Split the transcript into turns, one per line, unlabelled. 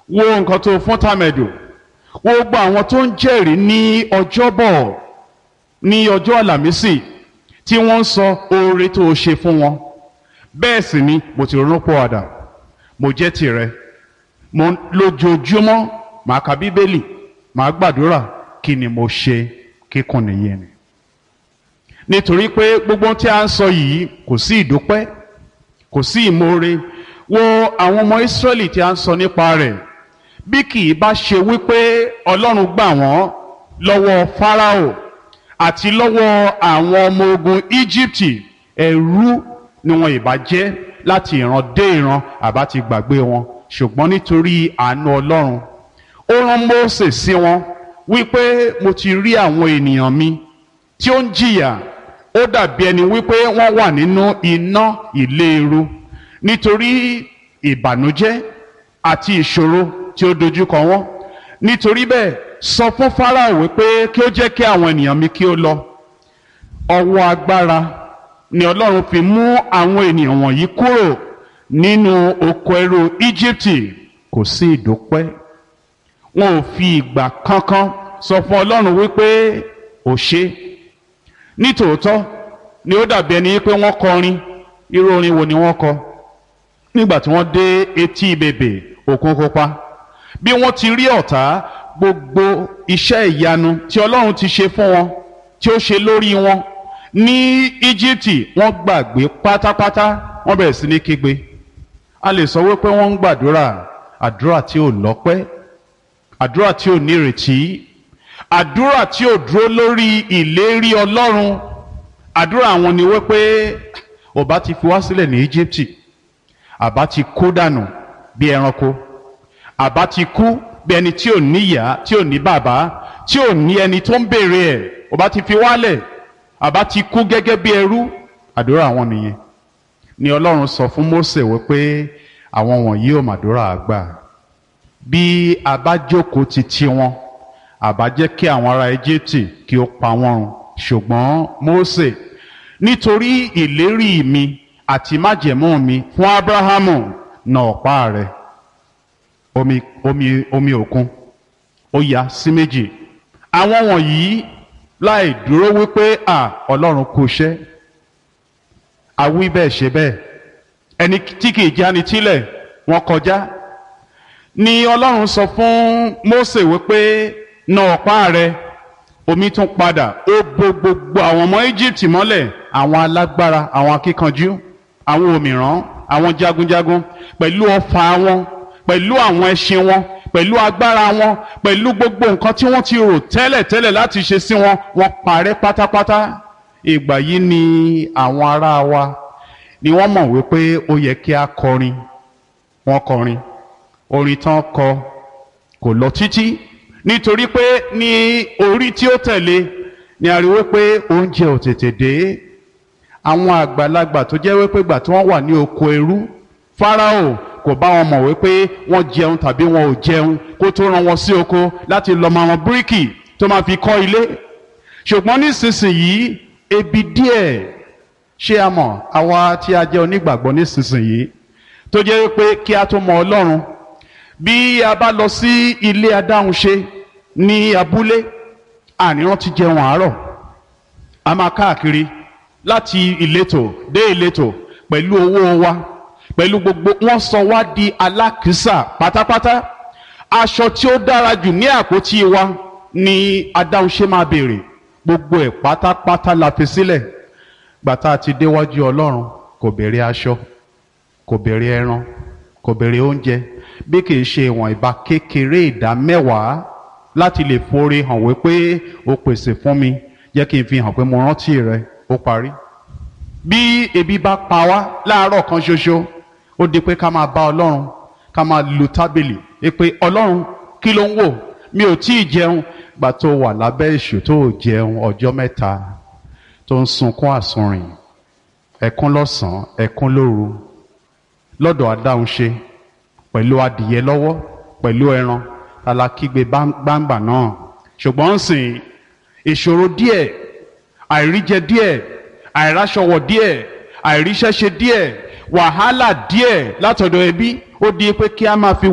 wo nǹkan tó fún tàmẹ̀dò wo gbogbo àwọn tó ń jẹ́rìí ní ọjọ́bọ̀ ní ọjọ́ àlàmísì tí wọ́n ń sọ oore tó o ṣe fún wọn bẹ́ẹ̀ sì ni mo ti ronú pọ̀ àdà mo jẹ́ tirẹ̀ mo lójoojúmọ́ màá ka bíbélì màá gbàdúrà kí ni mo ṣe kíkún nìyẹn ni nítorí pé gbogbo ohun tí a ń sọ yìí kò sí ìdúpẹ́ kò sí ìmoore wo àwọn ọmọ Ísírẹ́lì tí a ń sọ nípa rẹ̀ bí kì í bá ṣe wípé Ọlọ́run gbà wọ́n lọ́wọ́ Fáráò àti lọ́wọ́ àwọn ọmọ ogun Íjíbítì ẹrú ni wọn ìbá jẹ́ láti ìran dé ìran àbá ti gbàgbé wọn ṣùgbọ́n nítorí àánú Ọlọ́run ó rán Mósè sí wọn wípé mo ti rí àwọn ènìyàn mi tí ó ń jìyà ó dàbí ẹni wípé wọ́n wà nínú iná ìléru nítorí ìbànújẹ́ àti ìṣòro tí ó dojúkọ wọ́n nítorí bẹ́ẹ̀ sọ fún Fáráò wípé kí ó jẹ́ kí àwọn ènìyàn mi kí ó lọ ọwọ́ agbára ni Ọlọ́run fi mú àwọn ènìyàn wọ̀nyí kúrò nínú oko ẹrú Íjíbítì kò sí ìdúpẹ́ wọn ò fi ìgbà kankan sọ fún Ọlọ́run wípé ò ṣe nítòótọ́ ni ó dàbí ẹni pé wọ́n kọrin irú orin wo ni wọ́n kọ nígbà tí wọ́n dé etí bèbè òkun pupa bí wọ́n ti rí ọ̀tá gbogbo iṣẹ́ ìyanu tí Ọlọ́run ti ṣe fún wọn tí ó ṣe lórí wọn ní Íjíbítì wọ́n gbàgbé pátápátá wọ́n bẹ̀rẹ̀ sí ní kígbe a lè sọ wípé wọ́n ń gbàdúrà àdúrà tí ò lọ́pẹ́ àdúrà tí ò nírètí àdúrà tí ò dúró lórí ìlérí Ọlọ́run àdúrà àwọn ni wípé ọba ti fi wá sílẹ̀ ní Íjíbítì àbá ti kú dànù bí ẹranko àbá ti kú bí ẹni tí ò níyà tí ò ní bàbá tí ò ní ẹni tó ń béèrè ẹ̀ ọba ti fi wálẹ̀ àbá ti kú gẹ́gẹ́ bí ẹrú àdúrà àwọn nìyẹn ni Ọlọ́run sọ fún Mósè wípé àwọn wọ̀nyí ò màdúrà àgbà bí a bá jókòó ti ti wọn àbá jẹ́ kí àwọn ará Íjíbítì kí ó pa wọ́n run ṣùgbọ́n Mósè nítorí ìlérí mi àti májẹ̀mú mi fún Ábúráhámù nà ọ̀pá rẹ̀ omi omi omi òkun ó ya sí méjì àwọn wọ̀nyí láì dúró wípé à Ọlọ́run kò ṣẹ́ àwí bẹ́ẹ̀ ṣe bẹ́ẹ̀ ẹni tí kì í jáni tílẹ̀ wọ́n kọjá ni Ọlọ́run sọ fún Mósè wípé nà ọ̀pá rẹ̀ omi tún padà ó bo gbogbo àwọn ọmọ Íjíbítì mọ́lẹ̀ àwọn alágbára àwọn akíkanjú àwọn òmìrán àwọn jagunjagun pẹ̀lú ọfà wọn pẹ̀lú àwọn ẹṣin wọn pẹ̀lú agbára wọn pẹ̀lú gbogbo nǹkan tí wọ́n ti rò tẹ́lẹ̀tẹ́lẹ̀ láti ṣe sí wọn wọ́n parẹ́ pátápátá ìgbà yìí ni àwọn ará wa ni wọ́n mọ̀ wípé ó yẹ kí a kọrin wọ́n kọrin orin tán kọ kò lọ títí nítorí pé ní orí tí ó tẹ̀lé ni a rí wípé oúnjẹ ò tètè dé àwọn àgbàlagbà tó jẹ́ wípé gbà tí wọ́n wà ní oko ẹrú Fáráò kò bá wọn mọ̀ wípé wọ́n jẹun tàbí wọn ò jẹun kó tó rán wọn sí oko láti lọ máa wọn bíríkì tó máa fi kọ́ ilé ṣùgbọ́n nísinsìnyí ebi díẹ̀ ṣé a mọ̀ àwa tí a jẹ́ onígbàgbọ́ nísinsìnyí tó jẹ́ wípé kí a tó mọ Ọlọ́run bí a bá lọ sí ilé adáhunṣe ní abúlé àníran ti jẹun àárọ̀ a máa káàkiri láti ìletò dé ìletò pẹ̀lú owó wa pẹ̀lú gbogbo wọ́n sọ wá di alákìísà pátápátá aṣọ tí ó dára jù ní àpótí wa ni adáhunṣe máa béèrè gbogbo ẹ̀ pátápátá la fi sílẹ̀ gbàtà ti déwájú Ọlọ́run kò béèrè aṣọ kò béèrè ẹran kò béèrè oúnjẹ bí kì í ṣe ìwọ̀n ìbá kékeré ìdá mẹ́wàá láti lè forí hàn wípé o pèsè fún mi jẹ́ kí n fi hàn pé mo rántí rẹ ó parí. bí ebi bá pa wá láàárọ̀ kan ṣoṣo ó di pé ká máa bá ọlọ́run ká máa lu tábìlì pé ọlọ́run kí ló ń wò mi ò tí ì jẹun gbà tó wà lábẹ́ èṣù tó ò jẹun ọjọ́ mẹ́ta tó ń sunkún àsunrìn ẹ̀kún lọ́sàn-án ẹ̀kún lóru lọ́dọ̀ adáhunṣe pẹ̀lú adìyẹ lọ́wọ́ pẹ̀lú ẹran alákígbe gbangba náà ṣùgbọ́n ń sìn ìṣòro díẹ̀ àìríjẹ díẹ̀ àìráṣọwọ̀ díẹ̀ àìríṣẹ́ṣe díẹ̀ wàhálà díẹ̀ látọ̀dọ̀ ẹbí ó di pé kí a máa fi